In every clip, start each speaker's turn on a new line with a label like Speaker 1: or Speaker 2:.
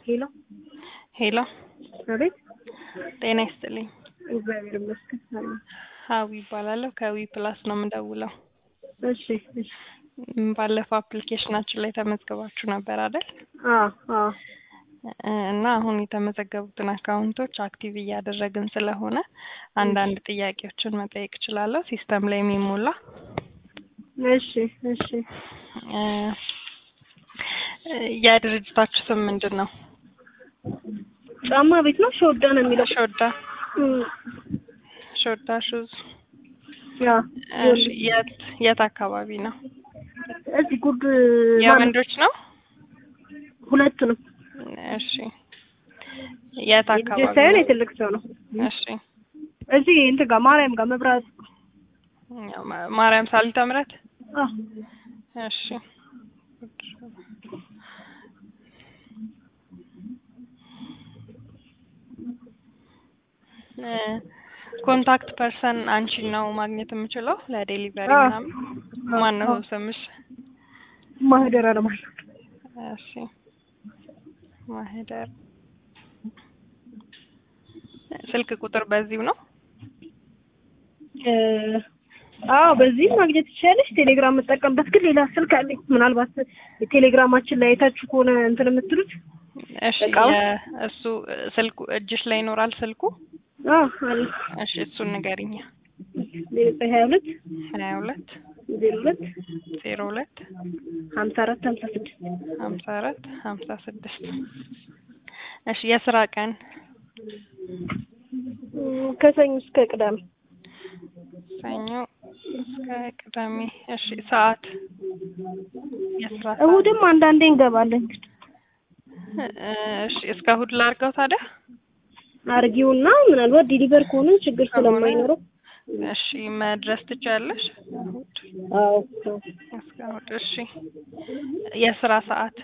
Speaker 1: ሄሎ
Speaker 2: ሄሎ
Speaker 1: አቤት።
Speaker 2: ጤና ይስጥልኝ።
Speaker 1: እግዚአብሔር ይመስገን። አሜን።
Speaker 2: ሀዊ ይባላለሁ ከዊ ፕላስ ነው የምደውለው።
Speaker 1: እሺ እሺ።
Speaker 2: ም፣ ባለፈው አፕሊኬሽናችን ላይ ተመዝግባችሁ ነበር አይደል?
Speaker 1: አዎ አዎ።
Speaker 2: እ፣ እና አሁን የተመዘገቡትን አካውንቶች አክቲቭ እያደረግን ስለሆነ አንዳንድ ጥያቄዎችን መጠየቅ እችላለሁ? ሲስተም ላይ የሚሞላ
Speaker 1: እሺ እሺ።
Speaker 2: እ፣ የድርጅታችሁ ስም ምንድን ነው?
Speaker 1: ጫማ ቤት ነው ሾዳ ነው የሚለው።
Speaker 2: ሾዳ
Speaker 1: እም፣
Speaker 2: ሾዳ ሹዝ።
Speaker 1: ያ
Speaker 2: እሺ፣ የት የት አካባቢ ነው?
Speaker 1: እዚህ ጉድ ማን-
Speaker 2: የወንዶች ነው?
Speaker 1: ሁለቱንም
Speaker 2: እሺ፣ የት
Speaker 1: የልጆች
Speaker 2: አካባቢ
Speaker 1: ሳይሆን
Speaker 2: ነው?
Speaker 1: የትልቅ ሰው ነው።
Speaker 2: እሺ፣
Speaker 1: እዚህ እንትን ጋር ማርያም ጋር መብራት
Speaker 2: ያው ማ- ማርያም ሳሊተ ምሕረት
Speaker 1: አዎ
Speaker 2: እሺ እ፣ ኮንታክት ፐርሰን አንቺን ነው ማግኘት የምችለው ለዴሊቨሪ
Speaker 1: አዎ።
Speaker 2: ምናምን? ማን ነው
Speaker 1: አዎ።
Speaker 2: ስምሽ?
Speaker 1: ማህደር አለማየሁ
Speaker 2: እሺ ማህደር። ስልክ ቁጥር በዚሁ ነው?
Speaker 1: እ፣ አዎ በዚህ ማግኘት ትችላለች። ቴሌግራም የምጠቀምበት ግን ሌላ ስልክ አለኝ። ምናልባት ቴሌግራማችን ላይ አይታችሁ ከሆነ እንትን የምትሉት
Speaker 2: እሺ
Speaker 1: እቃው?
Speaker 2: የ- እሱ ስልኩ እጅሽ ላይ ይኖራል ስልኩ?
Speaker 1: አዎ አለ
Speaker 2: እሺ እሱን ንገሪኛ።
Speaker 1: ዘጠኝ ሀያ ሁለት
Speaker 2: ሀያ ሁለት
Speaker 1: ዜሮ ሁለት
Speaker 2: ዜሮ ሁለት
Speaker 1: ሀምሳ አራት ሀምሳ ስድስት
Speaker 2: ሀምሳ አራት ሀምሳ ስድስት እሺ የስራ ቀን
Speaker 1: እም፣ ከሰኞ እስከ ቅዳሜ
Speaker 2: ሰኞ እስከ ቅዳሜ እሺ ሰዓት የስራ ሰዓት
Speaker 1: እሑድም አንዳንዴ እንገባለን።
Speaker 2: እ፣ እሺ እስከ እሑድ ላድርገው ታዲያ
Speaker 1: አርጊውና ምናልባት ዲሊቨር ከሆነ ችግር ስለማይኖረው
Speaker 2: እሺ መድረስ ትችያለሽ እሑድ
Speaker 1: አዎ
Speaker 2: እስከ እሑድ እሺ የስራ ሰዓት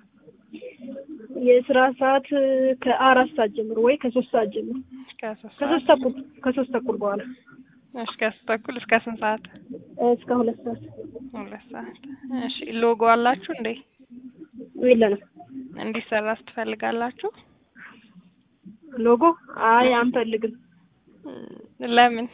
Speaker 1: የስራ ሰዓት እ፣ ከአራት ሰዓት ጀምሮ ወይ ከሶስት ሰዓት ጀምሮ
Speaker 2: ከሶስት
Speaker 1: ከሶስት
Speaker 2: ሰዓት
Speaker 1: ተኩል ከሶስት ተኩል በኋላ
Speaker 2: እሺ ከሶስት ተኩል እስከ ስንት ሰዓት
Speaker 1: እ፣ እስከ ሁለት ሰዓት
Speaker 2: ሁለት ሰዓት እሺ ሎጎ አላችሁ እንዴ
Speaker 1: የለንም።
Speaker 2: እንዲሰራ ትፈልጋላችሁ
Speaker 1: ሎጎ አይ አንፈልግም።
Speaker 2: ለምን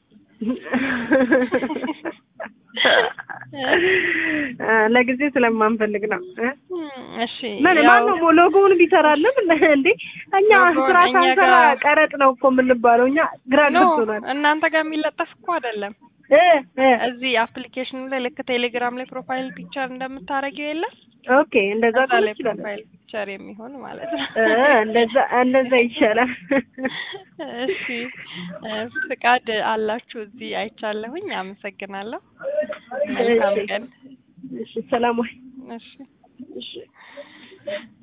Speaker 1: እ፣ ለጊዜው ስለማንፈልግ ነው እ?
Speaker 2: እሺ
Speaker 1: ምን
Speaker 2: ያው
Speaker 1: ማነው ሎጎውን ቢሰራልን እንዴ? እኛ
Speaker 2: ሎጎውን
Speaker 1: ስራ
Speaker 2: እኛ
Speaker 1: ሳንሰራ
Speaker 2: ጋር-
Speaker 1: ቀረጥ ነው እኮ የምንባለው። እኛ ግራ
Speaker 2: ኖ
Speaker 1: ገብቶናል።
Speaker 2: እናንተ ጋር የሚለጠፍ እኮ አይደለም
Speaker 1: እ እ
Speaker 2: እዚህ አፕሊኬሽኑ ላይ ልክ ቴሌግራም ላይ ፕሮፋይል ፒክቸር እንደምታደርጊው የለም
Speaker 1: ኦኬ እንደዛ
Speaker 2: እዛ
Speaker 1: ከሆነ
Speaker 2: ላይ
Speaker 1: ይችላል።
Speaker 2: ፕሮፋይል ፒክቸር የሚሆን ማለት ነው
Speaker 1: እ እንደዛ እንደዛ ይሻላል።
Speaker 2: እሺ እ፣ ፍቃድ አላችሁ እዚህ አይቻለሁኝ አመሰግናለሁ መልካም
Speaker 1: እሺ
Speaker 2: ቀን
Speaker 1: እሺ ሰላም ወይ
Speaker 2: እሺ
Speaker 1: እሺ